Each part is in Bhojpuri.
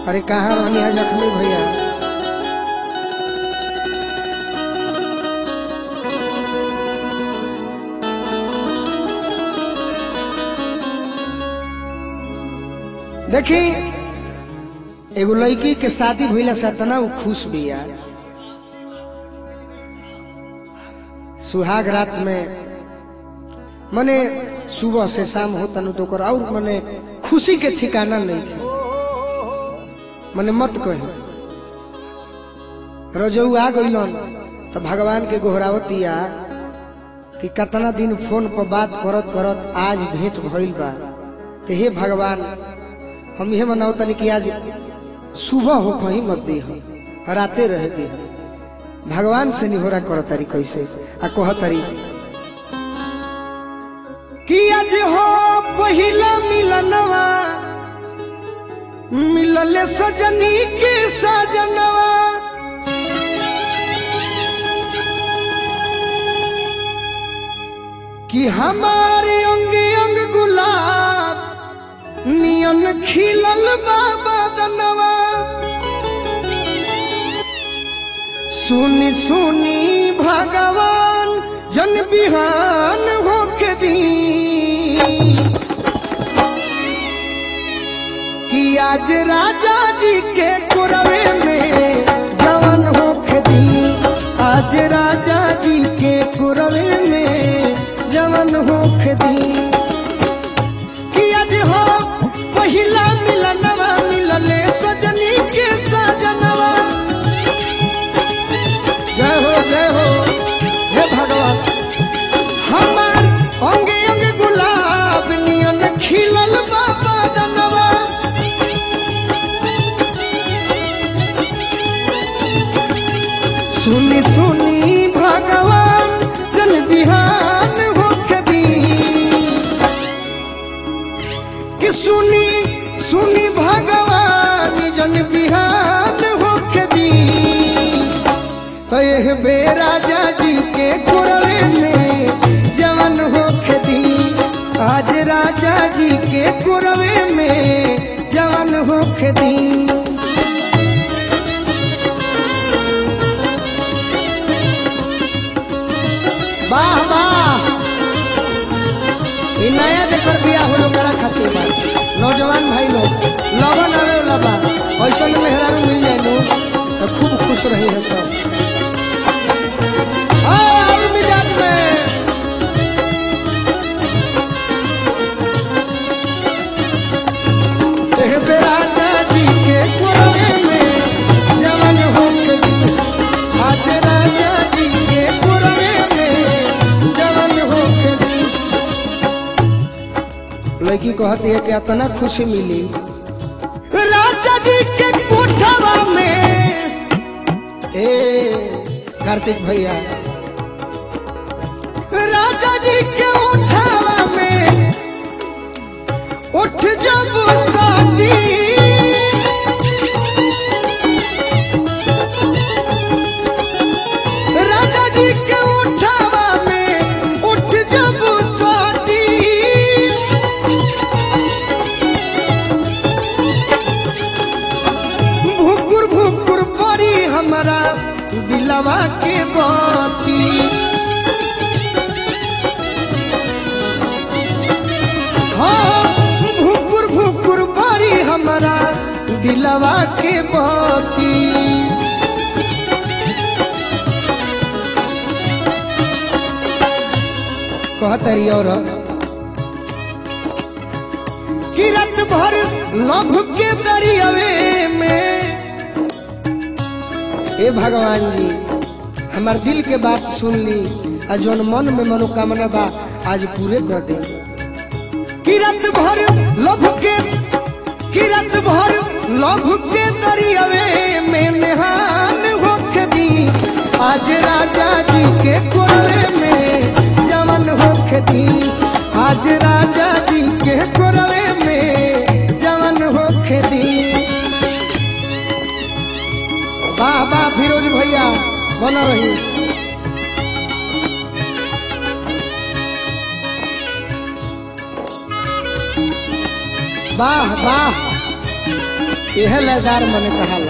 अरे कहाँ रहनी है जख्मी भैया देखी एगो लड़की के शादी भइला से इतना उ खुश बिया सुहाग रात में मने सुबह से शाम होता न तो ओकर और मने खुशी के ठिकाना नहीं है मने मत कही रजऊ आ गइलन तो भगवान के गोहरावतिया कि कितना दिन फोन पर बात करत करत आज भेंट भइल बा तो हे भगवान हम ये मनाओ तनी कि आज सुबह हो कहीं मत दी राते रह दी भगवान से निहोरा कर तारी कैसे आ कह तारी कि आज हो पहिला मिलनवा मिलले सजनी के सजनवा कि हमारे अंग अंग गुलाब नियन खिलल बाबा दनवा सुनी सुनी भगवान जन बिहान होके दी कि आज राजा जी के कुरवे में जवन होके दी आज राजा जी के कुरवे में जवन होके दी कि आज हो पहिला मिलनवा मिलले सजनी के सजनवा जय हो जय हो हे भगवान हमार अंगे अंग गुलाब नियन खिलल बाबा दनवा सुनी सुनी भगवान जन बिहान होके दी कि सुनी सुनी भगवान जन बिहान होके दी तो यह बेराजा जी के कुरवे में जवन होके दी आज राजा जी के कुरवे में जवन होके दी वाह वाह ई नया जेकर बिया हो लोग करा खातिर बा नौजवान भाई लोग लगन आवे वाला बा ऐसा में मेहरारू मिल जाए लो तो खूब खुश रही है सब हाँ, और मिजाज में एह बेराजा जी के कुरवे में जवन होके दी। आज राजा जी के कुरवे में जवन होके दी। लड़की कहती है कि इतना खुशी मिली राजा जी के कोठवा में ए कार्तिक भैया राजा जी के उठावा में उठ जब शादी राजा जी के उठावा में उठ जब शादी भुकुर भुकुर परी हमारा दिलवा के बाती हाँ भुकुर भुकुर परी हमारा दिलवा के बाती कहतरी और कि रात भर लभ के दरियावे में हे भगवान जी हमार दिल के बात सुन ली आ जौन मन में मनोकामना बा आज पूरे कर दे कि रात भर लभ के कि रात भर लभ के दरियावे में निहान होके दी आज राजा जी के कोरे में जवन होके दी आज राजा जी के कोरे में जवन होके दी वाह वाह फिरोज भैया बना रही वाह वाह यह लयदार मन कहाला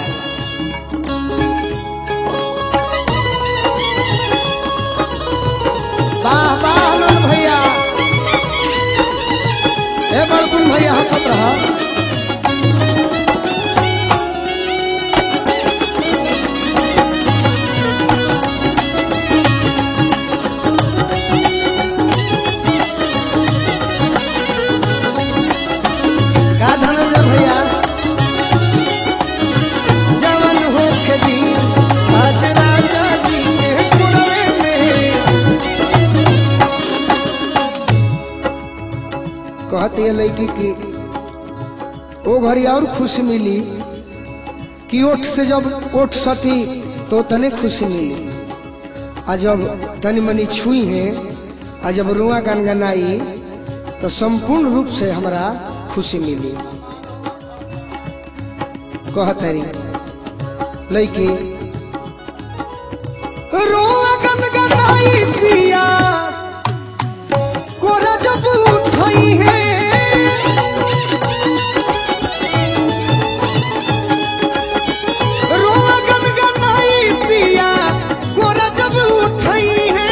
वाह वाह आनंद भैया ए बड़कुन भैया हंसत रह का धनंजय भैया जवन हो खेती आज राजा जी के कुरवे में कहती है लड़की की ओ घड़ी और खुशी मिली कि ओठ से जब ओठ सटी तो तने खुशी मिली आ जब तनी मनी छुई है आ जब रुआ गनगनाई तो संपूर्ण रूप से हमरा खुशी मिली कहतरी लड़की रुआ गनगनाई पिया कोरा जब उठई है रुआ गनगनाई पिया कोरा जब उठई है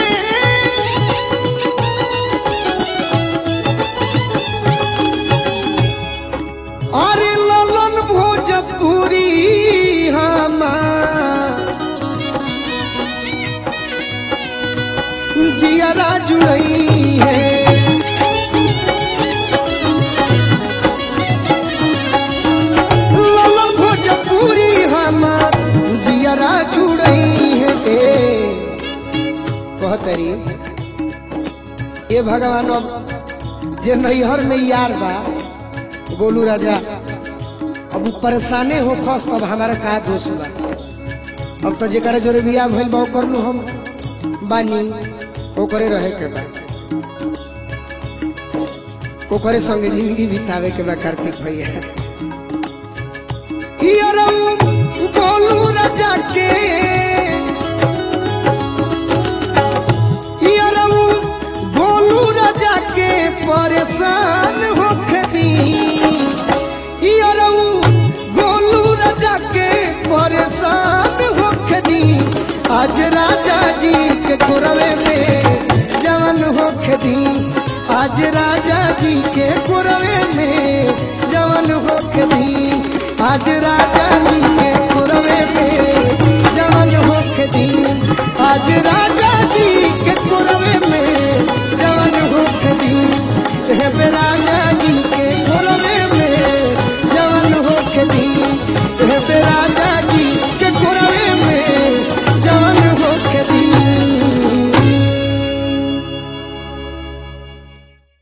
अरे ललन भोजपुरी हमार जियरा जुड़ई है ललन भोजपुरी हमार जियरा जुड़ई है ए कहतरी ये भगवान अब जे नैहर में यार बा गोलू राजा अब उ परेशाने हो खस तब हमारा का दोष बा अब तो जेकर जोरे बियाह भइल बा ओकर नु हम बानी ओकरे रहे के बा ओकरे संगे जिंदगी बितावे के बा कार्तिक भैया इयरऊ गोलू राजा के इयरऊ गोलू राजा के परेशान होके दी इयरऊ गोलू राजा के परेशान होके दी आज राजा जी के कुरवे में जवन होके दी आज राजा जी के कुरवे में जवन होके दी आज राजा जी के कुरवे में जवन होके दी आज राजा जी के कुरवे में जवन होके दी हे राजा जी के कुरवे में